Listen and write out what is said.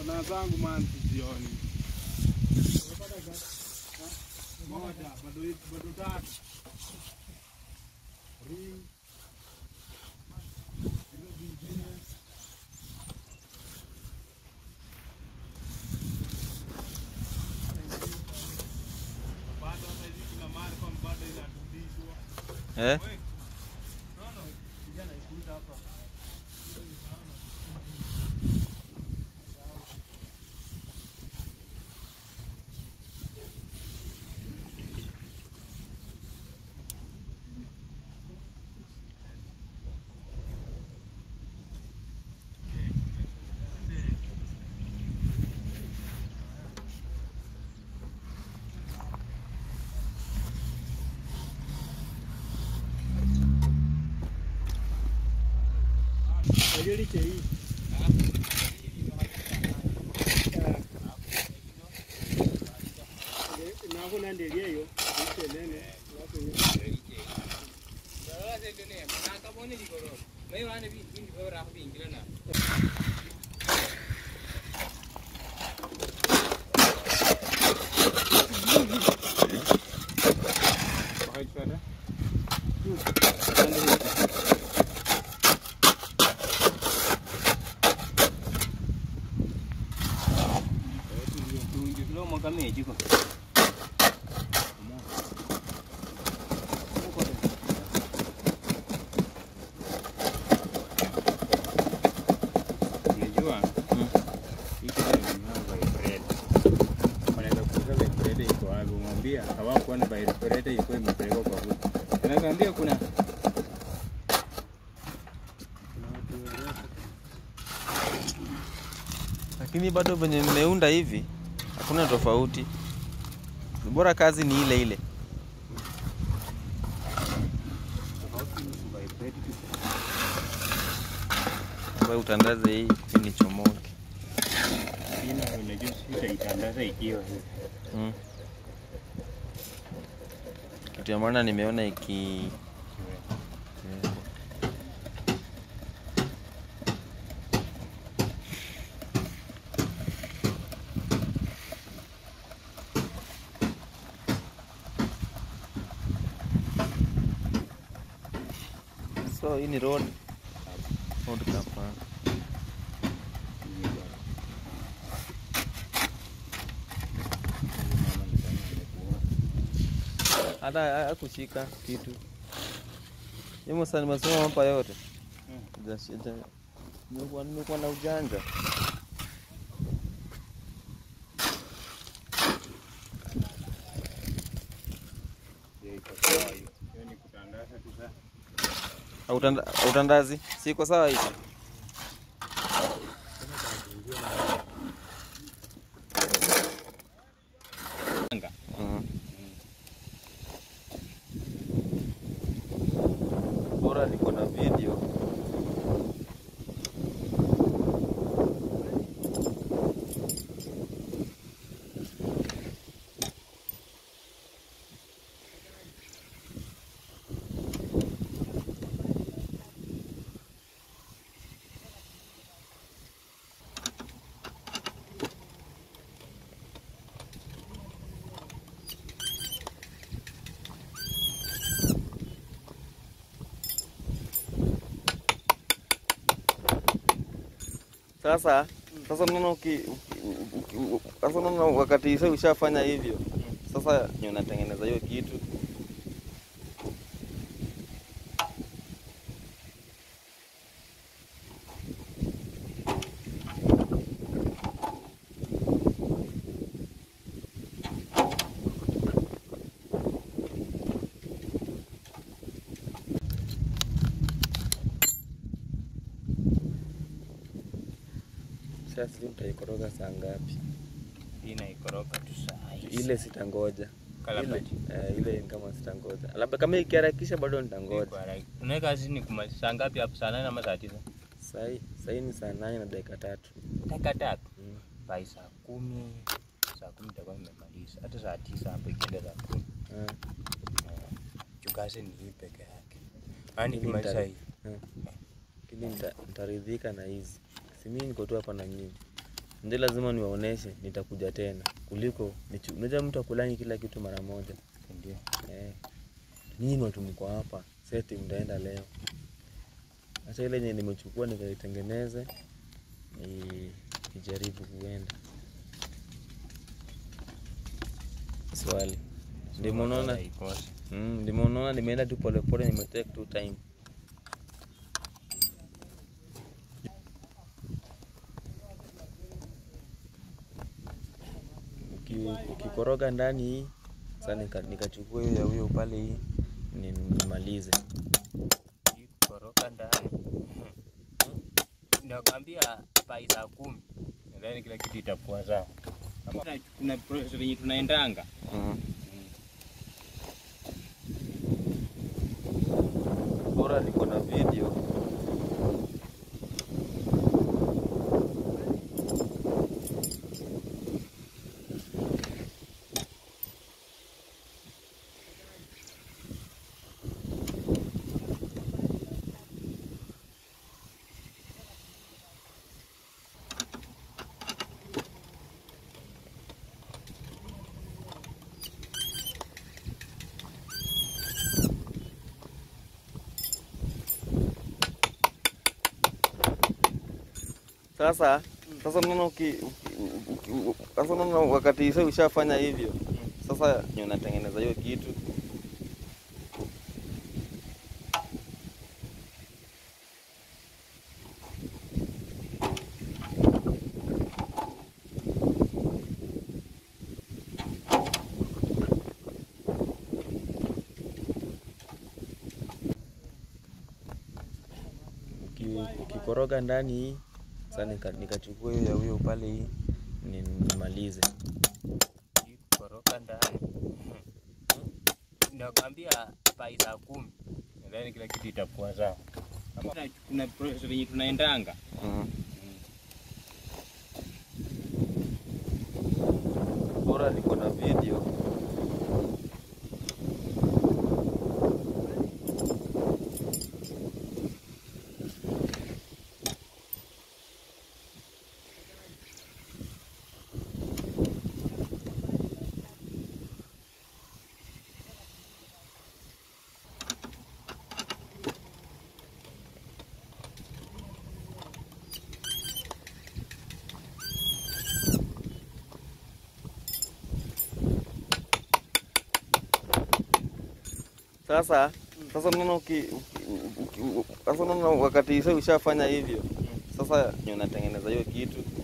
Kona zangu man sizioni. Moja, bado bado tatu. Ring. Hilo vingine. Bado hata hizi kuna mali kwa bado inarudishwa. Eh? Nono, kijana ikuta hapa. Unajua? Hii kitu imenunua vibrator. Wanaweza kuuza vibrator iko wapi? Umwambia hawakuwa na vibrator ilikuwa imepelekwa kwa huko. Anakuambia kuna Lakini bado venye mmeunda hivi hakuna tofauti. Bora kazi ni ile ile. tofauti ni vibrator tu. Ambayo utandaze hii ili chomoke. Ina unajua sitaitandaza ikiwa hivi. Mm. Kitu ya maana nimeona iki eh, So hii ni road road kapa. Hata hakushika kitu. Yemo sana nimesoma hapa yote. Ja shida. Nimekuwa nimekuwa na ujanja. Ndio iko sawa hiyo. Hiyo ni kutandaza tu sasa. Utanda, utandazi siko sawa hivi. Mm. Bora niko na video. Sasa sasa unaona uki, uki, uki, sasa unaona wakati sasa ushafanya hivyo, sasa ni unatengeneza hiyo kitu sasa, sijui mtaikoroga saa ngapi? Hii naikoroga tu saa hii. Ile sitangoja ile, Kalabati. eh, ile ni kama sitangoja, labda kama ikiharakisha bado nitangoja. Unaweka kazi ni kuma saa ngapi hapo? Saa nane ama saa tisa? Sahii sahii ni saa nane na dakika tatu. Dakika tatu. Mm. Bai saa kumi. Saa kumi itakuwa imemaliza. Hata saa tisa hapo ikienda saa kumi. Ah, Juu kazi ni hii peke yake. Yaani Mimi kimaliza nita- hii. Lakini nita- nitaridhika na hizi, si mimi niko tu hapa na nyinyi, ndio lazima niwaoneshe, nitakuja tena kuliko nichu- unajua mtu akulangi kila kitu mara moja Ndio. eh. Nyinyi watu mko hapa, seti mtaenda leo. Sasa ile yenye nimechukua nikaitengeneze ni ijaribu kuenda swali ndio munaona Haikosi. Mm, ndio unaona nimeenda tu polepole, nimetake tu time. Uki- Ukikoroga ndani hii sasa, nika- nikachukua hiyo ya huyo pale hii ni- nimalize. Koroka ndani. Nakwambia pai saa kumi. Nadhani kila kitu itakuwa sawa. Kama kuna- kuna process yenye tunaendanga. Mm. Bora niko na video Sasa sasa unaona uki, uki, uki, uki, sasa unaona wakati sasa ushafanya hivyo, sasa ni unatengeneza hiyo kitu Uki- ukikoroga ndani hii sasa, nika- nikachukua hiyo ya huyo pale hii ni- nimalize. Koroka ndani. Nakwambia pai saa kumi. Nadhani kila kitu itakuwa sawa. Kama kuna- kuna process yenye tunaendanga. Mm. Bora niko na video Sasa sasa unaona uki, uki, uki, sasa unaona wakati sasa ushafanya hivyo, sasa ni unatengeneza hiyo kitu